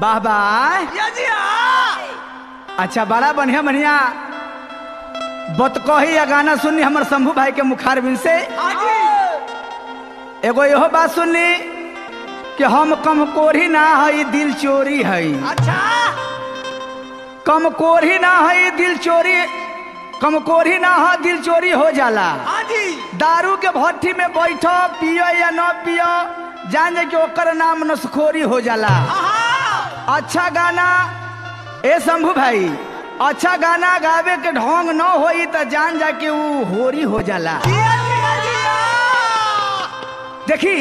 वाह वाह या जी हाँ अच्छा बड़ा बढ़िया बढ़िया बत कही या गाना सुननी हमर शंभू भाई के मुखार बिन से हाँ जी एगो इहो बात सुननी कि हम कमकोरी ना हई दिल चोरी हई अच्छा कमकोरी ना हई दिल चोरी कमकोरी ना हो दिल चोरी हो जाला हाँ जी दारू के भट्टी में बैठो पियो या न पियो जान जे कि ओकर नाम नसखोरी हो जाला हाँ अच्छा गाना ए शंभू भाई अच्छा गाना गावे के ढोंग न होई त जान जा के ऊ होरी हो जाला जिया जिया जिया देखी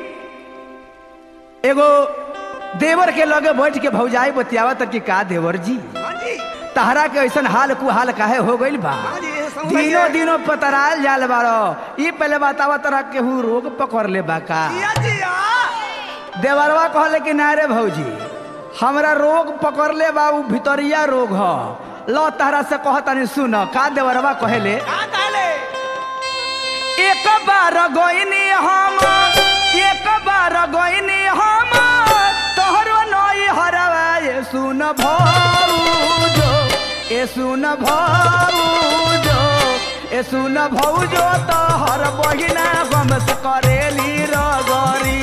एगो देवर के लगे बैठ के भौजाई बतियावा त कि का देवर जी हाँ जी तहरा के ऐसन हाल कुहाल काहे हो गइल बा हाँ जी समझ दिनों गए। दिनों पतराल जाल बारो ई पहले बतावा तरह केहू रोग पकड़ ले बा का जिया जिया देवरवा कहले कि ना रे भौजी हमरा रोग पकड़ ले बा उ भितरिया रोग ह लो तहरा से कहतानी सुन का देवरवा कहेले कहाँ कहले एक बार गईनी हम एक बार गईनी हम तोहरो नई हरवा ये सुन भौजो ए सुन भौजो ए सुन भौजो तोहर बहिना गम से करेली रगरी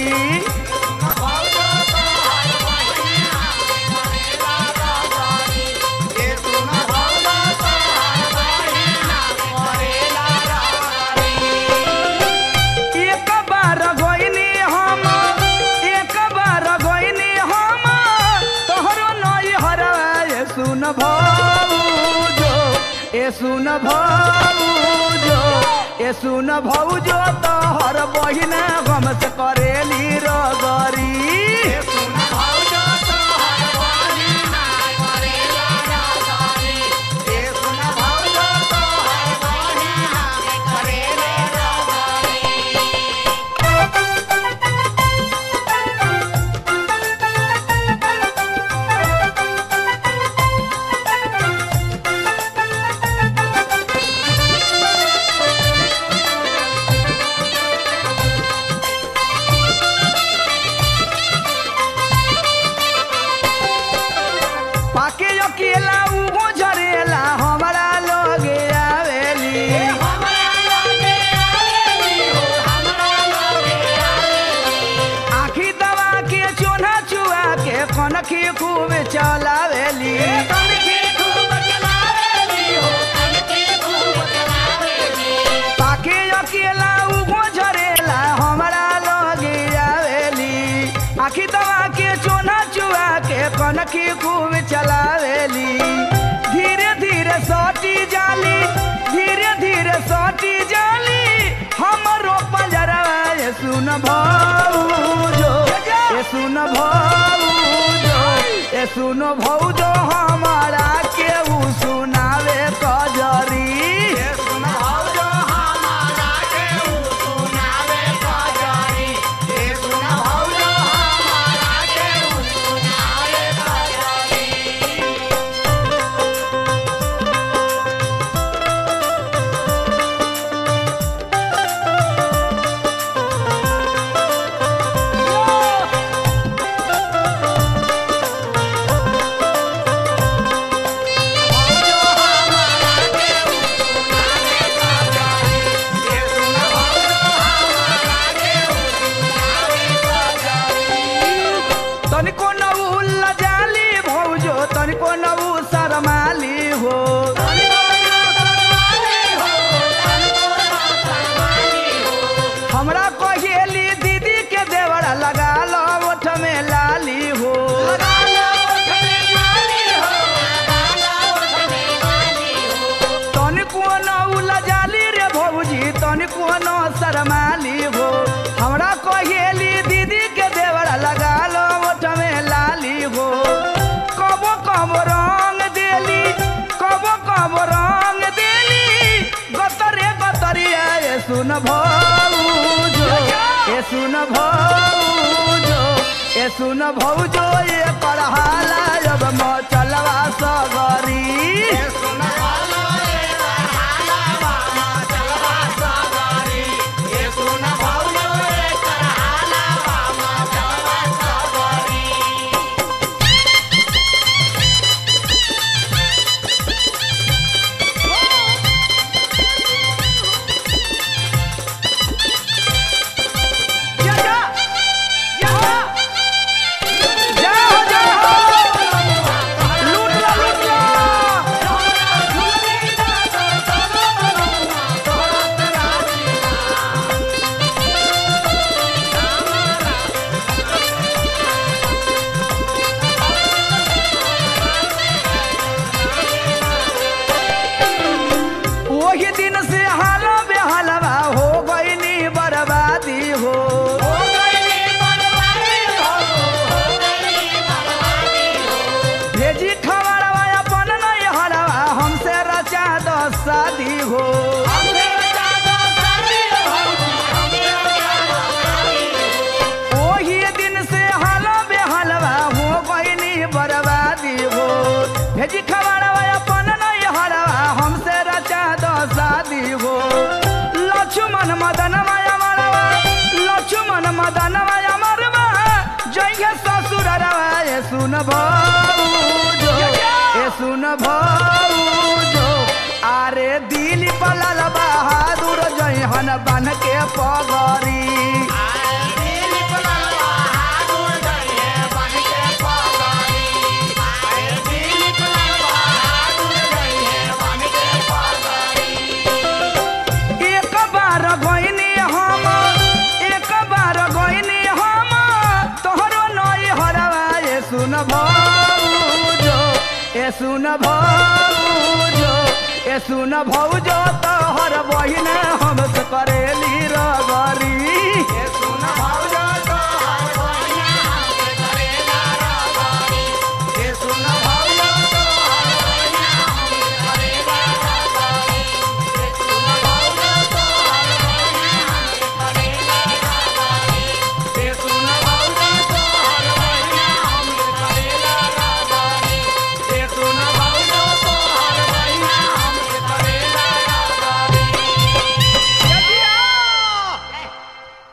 एक बार गईनी हम एक बार गईनी हम तोहरो नई हरवा ए सुन भौजो ए सुन भौजो ए सुन भौजो तोहर बहिना गम से करेली रगरी पाके अकेला उगो झरेला हमरा लगे आवेली आखी दवा के चोना चुआ के कनखी खूब चलावेली पाके अकेला उगो झरेला हमरा लगे आवेली आखी दवा के चोना चुआ के कनखी खूब चलावेली धीरे धीरे सटी जाली धीरे धीरे सटी जाली हमरो पंजरवा ये सुन भौजो ये सुन भौजो ये सुन भौजो हमारा केहू सुनावे कजरी तनिको नऊ लजाली भौजो तनिको नऊ शरमाली हो हमरा कहेली दीदी के देवरा लगा लो ओठ में लाली हो तनिको नऊ लजाली रे भौजी तनिको नौ शरमाली हो हमरा कहेली दीदी के देवरा लगा लो ओठ में लाली हो कबो कबो रंग देली कबो कबो रंग देली गतरे गतरिया ए सुन भौजो ए सुन भौजो ए सुन भौजो ये पढ़ाला जब मचलवा सगरी से हालो बेहालवा हो गईनी बर्बादी हो भेजी खबरवा अपन नहीं हरवा हमसे रचा दो शादी हो ओही दिन से हालो बेहालवा हो गईनी बर्बादी हो भेजी खबरवा अपन नहीं हरवा हमसे रचा दो शादी हो लक्ष्मण मदन माया मरवा लक्ष्मण मदन माया मरवा जय ससुर रवा ये सुन भौजो ये सुन भौजो आरे दिल पलल बहादुर जयहन बन के पगरी एक बार गईनी हम एक बार गईनी हम तोहरो नई हरवा ये सुन भौजो ए सुन भौजो ए सुन भौजो तोहर बहिन